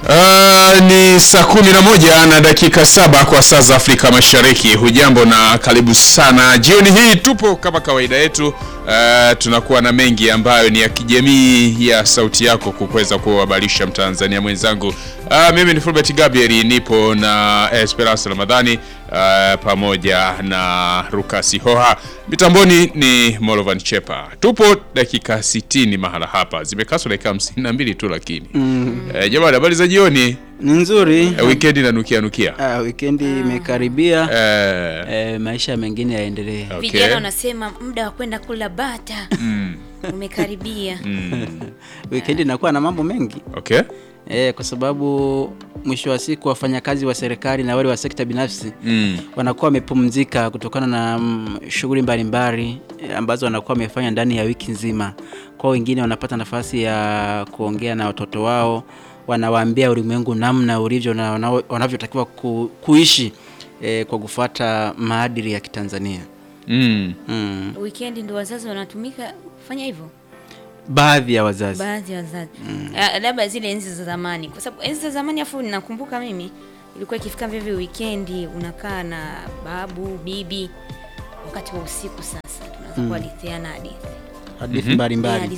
Uh, ni saa kumi na moja na dakika saba kwa saa za Afrika Mashariki. Hujambo na karibu sana jioni hii. Tupo kama kawaida yetu, uh, tunakuwa na mengi ambayo ni ya kijamii ya sauti yako kuweza kuhabarisha Mtanzania mwenzangu. Uh, mimi ni Fulbert Gabriel, nipo na Esperance Ramadhani uh, pamoja na Rukasi Hoha. Mitamboni ni Molovan Chepa. Tupo dakika 60 mahala hapa, zimekaswa dakika 52 tu, lakini mm. uh, jamani, habari za jioni. Ni nzuri. Uh, weekend inanukia nukia. Ah, wikendi imekaribia. Uh, Eh, maisha mengine yaendelee. Okay. Vijana wanasema muda wa kwenda kula bata umekaribia. Wikendi inakuwa na mambo mengi okay. eh, kwa sababu mwisho wa siku wafanyakazi wa serikali na wale wa sekta binafsi Mm. wanakuwa wamepumzika kutokana na mm, shughuli mbalimbali eh, ambazo wanakuwa wamefanya ndani ya wiki nzima. Kwa wengine wanapata nafasi ya kuongea na watoto wao, wanawaambia ulimwengu namna ulivyo na wanao- wanavyotakiwa ku, kuishi eh, kwa kufuata maadili ya Kitanzania. Mm. Mm. Weekend ndio wazazi wanatumika kufanya hivyo, Baadhi ya wazazi baadhi ya wazazi Ah, labda zile enzi za zamani, kwa sababu enzi za zamani, afu ninakumbuka mimi ilikuwa ikifika vivyo weekendi unakaa na babu bibi, wakati wa usiku sasa tunaanza kuhadithiana hadithi hadithi Eh, mbalimbali hadithi